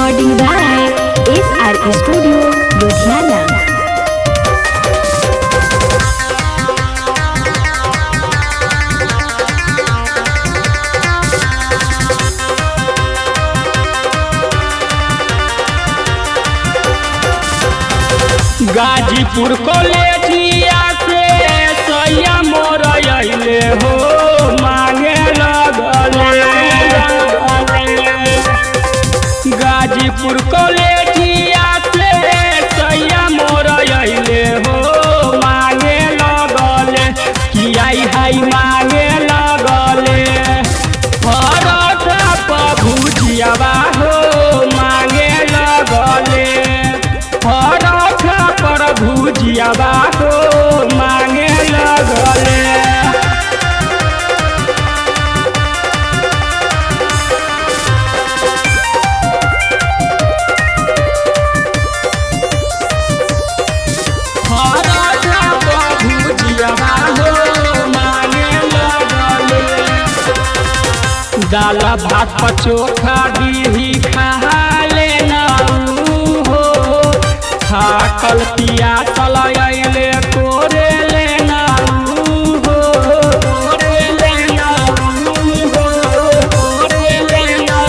Recording by SR Studio, Ludhiana. Ghazipur कॉलेजिया से सैया मोर अइले हो मांगे लगले गाजीपुर कॉलेजिया से सैया मोर अइले हो मांगे लगले कि आई हाई मांगे लगले परोठा पर भुजियावा हो मांगे लगले परोठा पर भुजियावा हो मांगे लगले परोठा पर भुजियावा हो मांगे लगले दाल भात पर चोखा दीही खा लेना हो थाकल पिया चल अइले कोरे लेना हो कोरे लेना हो कोरे लेना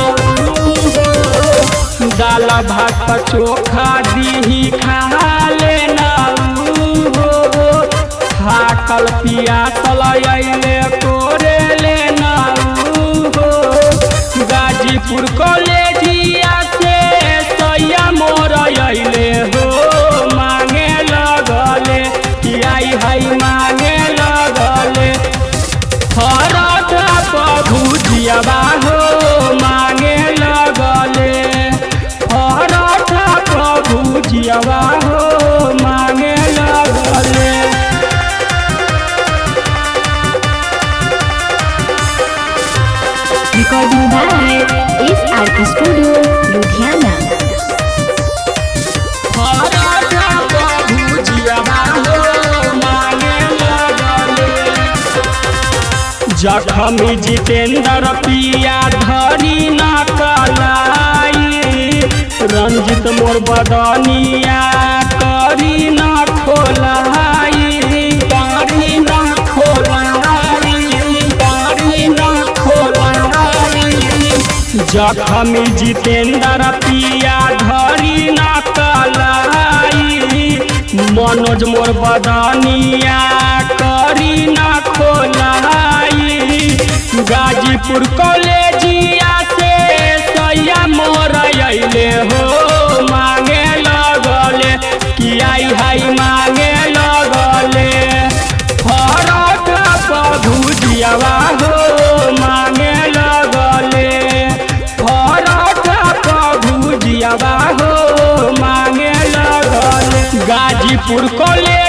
हो दाल भात पर चोखा दीही खा लेना हो थाकल पिया चल अइले कोरे लेना हो गाजीपुर कॉलेजिया से सैया मोर अइले हो मांगे लगले कि आई हाई मांगे लगले परोठा पर भुजियावा हो मांगे लगले परोठा पर भुजियावा हो मांगे लगले Recording by SR Studio, Ludhiana. Paratha पर भुजियावा हो मांगे लगले जखमी जितेंद्र पिया धरी न कलाई रंजित मोर बदनिया करी न खोलाई करी न खोलाई करी न खोलाई जखमी जितेंद्र पिया धरी न कलाई मनोज मोर बदनिया करी न खोलाई गाजीपुर कॉलेजिया से सैया मोर अइले हो मांगे लगले कि आई हाई मांगे लगले परोठा पर भुजियावा हो मांगे लगले परोठा पर भुजियावा हो मांगे लगले गाजीपुर कॉलेज